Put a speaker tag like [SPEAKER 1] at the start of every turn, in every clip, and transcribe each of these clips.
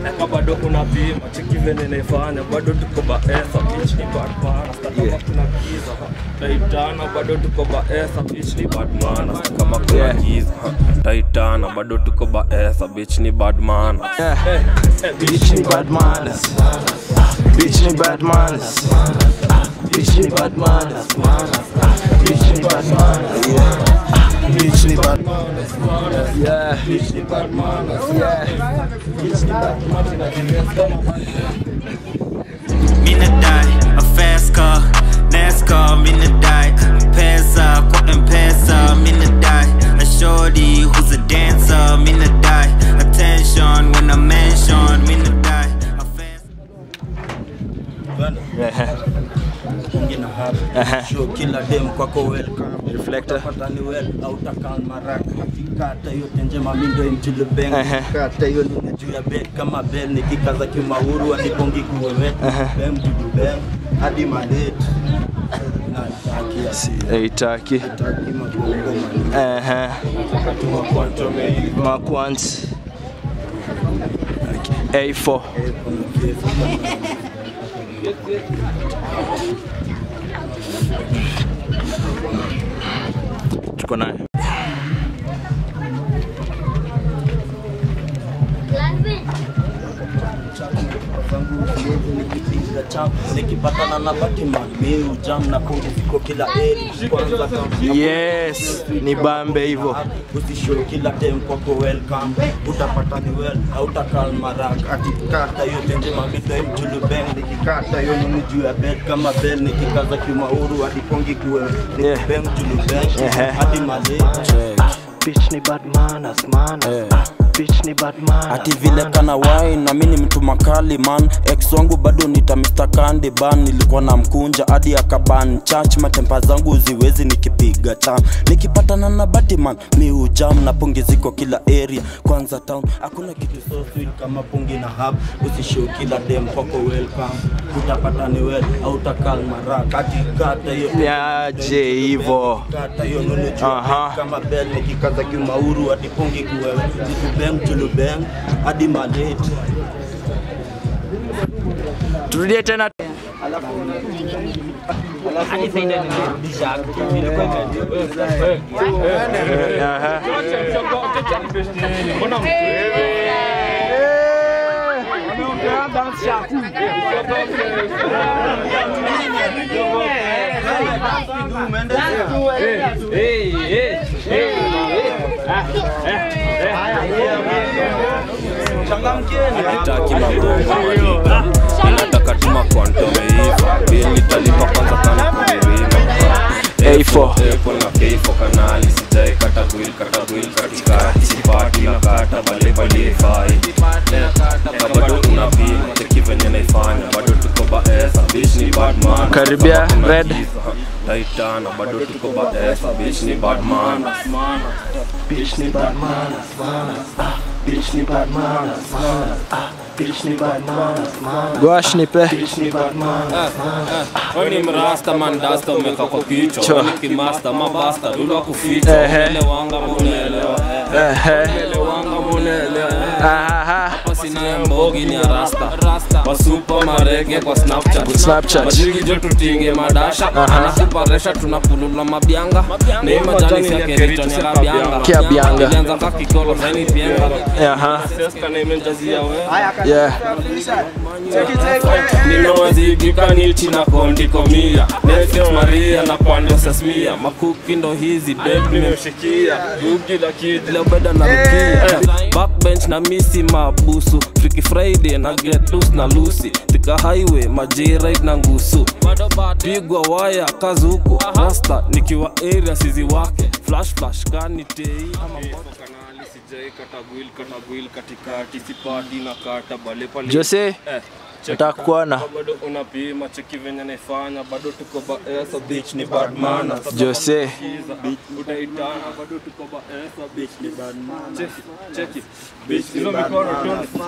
[SPEAKER 1] na bado unapima cheki venye naifanya bado tuko baesa bitch ni badman hata kama kuna giza ha. taitana bado tuko baesa bitch ni badman hata kama kuna
[SPEAKER 2] Yeah.
[SPEAKER 1] giza ha. taitana bado tuko baesa bitch ni badman
[SPEAKER 2] Yeah.
[SPEAKER 1] Eh, eh,
[SPEAKER 2] Bitch ni bad manners. Bitch ni bad manners. Bitch ni bad manners. Bitch ni bad manners. Yeah. Bitch ni bad manners. Yeah. Bitch ni bad manners. Yeah. Bitch ni bad
[SPEAKER 3] Mina die, a fast car, NASCAR, mina die, pesa, kwa M-Pesa, mina die, a shorty who's a dancer, mina die, attention when I mention, mina die, a fast
[SPEAKER 4] Ngina hapa show kila dem kwako welcome
[SPEAKER 2] Reflector.
[SPEAKER 4] Utapata ni well au takan maraka kata yote njema mimi ndio mjule bang
[SPEAKER 2] Ehe.
[SPEAKER 4] kata hiyo ni juu ya bed kama bell nikikaza kimauru anipongi kuwewe bang dudu bang hadi madet na takia si
[SPEAKER 2] Haitaki.
[SPEAKER 4] taki magongo mani
[SPEAKER 2] Ehe. Makwant. A4. Tuko naye.
[SPEAKER 4] zangu kidogo nikipiga chap nikipatana na Batman mimi ujam na pongi ziko kila eri kwanza kama
[SPEAKER 2] Yes, ni bambe hivyo.
[SPEAKER 4] usishow kila time kwako welcome utapata ni well autakal marak atikata yote njema midai mjulu bang nikikata hiyo nini juu ya bed kama bell nikikaza kimauru hadi pongi kuwe
[SPEAKER 2] Yeah.
[SPEAKER 4] nikibang julu bang
[SPEAKER 2] Ehe.
[SPEAKER 4] hadi male
[SPEAKER 2] Bitch ni bad manners, manners. Bitch ni bad manners.
[SPEAKER 5] ati vile kana wine na mimi ni mtu makali man ex wangu bado nita Mr. Candy ban nilikuwa na mkunja hadi akaban church matempa zangu ziwezi nikipiga cham nikipatana na Batman mi ujam na pongi ziko kila area kwanza town hakuna kitu
[SPEAKER 4] so sweet kama pungi na hub usishow kila dem kwako welcome utapata ni well autakal marak atikata hiyo
[SPEAKER 2] Niaje hivyo.
[SPEAKER 4] kata hiyo nunu juu
[SPEAKER 2] Aha.
[SPEAKER 4] kama bell nikikaza kimauru hadi pongi kuwewe zitubeng tulubeng hadi maleti
[SPEAKER 2] Turudie tena. Aha.
[SPEAKER 1] Hataki magongo nataka tuma kwantomeiva bili talipa kwanza kana kumirima
[SPEAKER 2] A4.
[SPEAKER 1] Epo na keifo kanali sijai kata gwil kata gwil katikati sipati na kata bale bale fai na bado unapima cheki venye naifanya bado tuko baesa bitch ni badman
[SPEAKER 2] Karibia, red.
[SPEAKER 1] taitana bado tuko baesa bitch ni badman
[SPEAKER 2] Bitch ni bad manners, manners. Ah, Bitch ni bad manners, manners. Ah, Bitch ni bad manners, manners. Gwash nipe. Bitch ni bad manners.
[SPEAKER 1] Wewe ni mrasta man dasta umeka kwa kichwa
[SPEAKER 2] Chwa.
[SPEAKER 1] Wewe ni kimasta mabasta dudu kuficha
[SPEAKER 2] Ehe.
[SPEAKER 1] Unaelewanga munaelewa
[SPEAKER 2] Ehe.
[SPEAKER 1] Unaelewanga munaelewa
[SPEAKER 2] Aha.
[SPEAKER 1] Hapa sina mbogi ni ya rasta Wasupa marege kwa Snapchat
[SPEAKER 2] Snapchat.
[SPEAKER 1] Majigi jo tutinge madasha Anakuparesha tunapulula mabianga Na hii majani ya kerito ni ya kabianga
[SPEAKER 2] Kia bianga.
[SPEAKER 1] Ilianza kakikolo saini pienga
[SPEAKER 2] Aha.
[SPEAKER 1] Seska na imejazia wewe
[SPEAKER 2] Yeah.
[SPEAKER 1] nimewazigika nilchi na kondikomia nete maria na pande sasmia makuki ndo hizi deb nimemshikia gugi la kidla beda na rukia backbench na misi mabusu Freaky friday na get loose na lucy tika highway majirit na ngusu pigwa waya kazuku rasta nikiwa area sizi wake flash flash kani tei ama kanali sijai kata gwil kata gwil katikati sipati na kata bale pale
[SPEAKER 2] Jose,
[SPEAKER 1] Eh, check
[SPEAKER 2] nataka kuona.
[SPEAKER 1] bado unapima cheki venye naifanya bado tuko baesa bitch ni badman
[SPEAKER 2] Jose.
[SPEAKER 1] utaitana bado tuko baesa bitch ni badman cheki cheki bitch hizo mikono tu Eh,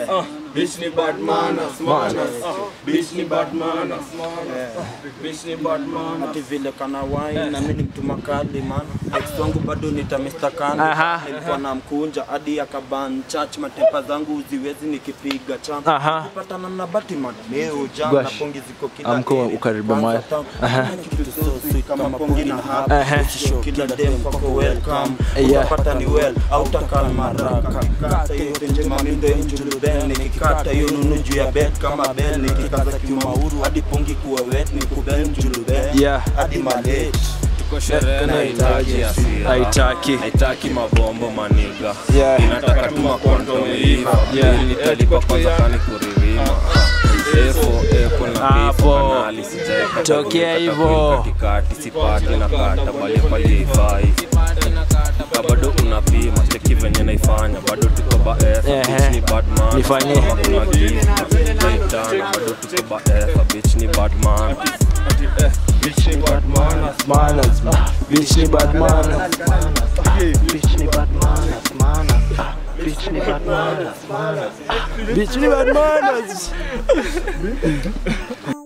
[SPEAKER 1] uh, bitch ni bad manners, manners, uh, bitch ni bad manners, manners, uh, bitch ni bad manners.
[SPEAKER 5] ati vile kana wine na mimi ni mtu makali man ex wangu bado nita Mr. Kandi
[SPEAKER 6] Aha.
[SPEAKER 5] nilikuwa na mkunja hadi akaban church matempa zangu ziwezi nikipiga cham
[SPEAKER 6] Aha.
[SPEAKER 5] kupatana na Batman leo jam
[SPEAKER 6] Gosh.
[SPEAKER 5] na pongi ziko kila
[SPEAKER 6] Amko
[SPEAKER 5] area.
[SPEAKER 6] ukaribu
[SPEAKER 5] Kwanza
[SPEAKER 6] maya.
[SPEAKER 5] town,
[SPEAKER 6] Aha.
[SPEAKER 5] hakuna kitu so sweet kama pongi na hapa
[SPEAKER 6] Aha.
[SPEAKER 5] Show kila dem kwako welcome
[SPEAKER 6] Yeah.
[SPEAKER 5] utapata ni well au takal maraka kata yote njema mindo injulu bell nikikata hiyo nunu juu ya bed kama bell nikikaza kimauru hadi pongi kuwa wet ni kubel njulu bell
[SPEAKER 6] Yeah.
[SPEAKER 5] hadi malate
[SPEAKER 1] Tuko sherehe na haitaki hasira.
[SPEAKER 6] Haitaki.
[SPEAKER 1] haitaki mabombo maniga
[SPEAKER 6] Yeah.
[SPEAKER 1] inataka tu makonto meiva
[SPEAKER 6] Yeah.
[SPEAKER 1] Ili nitalipa kwanza kani kuririma Efo, epo na
[SPEAKER 6] Hapo.
[SPEAKER 1] kifo kanali sijaeka
[SPEAKER 6] Tokea
[SPEAKER 1] tabuni
[SPEAKER 6] hivo.
[SPEAKER 1] katabuni katikati sipati na kata bali pali haifai Ka bado unapima cheki venye naifanya bado tuko baesa
[SPEAKER 6] Ehe.
[SPEAKER 1] bitch ni bad man
[SPEAKER 6] Nifanyie.
[SPEAKER 1] Kama kuna giza naitana bado tuko baesa bitch ni bad man bitch ni bad man
[SPEAKER 6] Manners, man. Bitch ni bad manners.
[SPEAKER 2] Bitch ni bad manners, manners. Ah, Bitch ni bad manners, manners.
[SPEAKER 6] Bitch ni bad manners.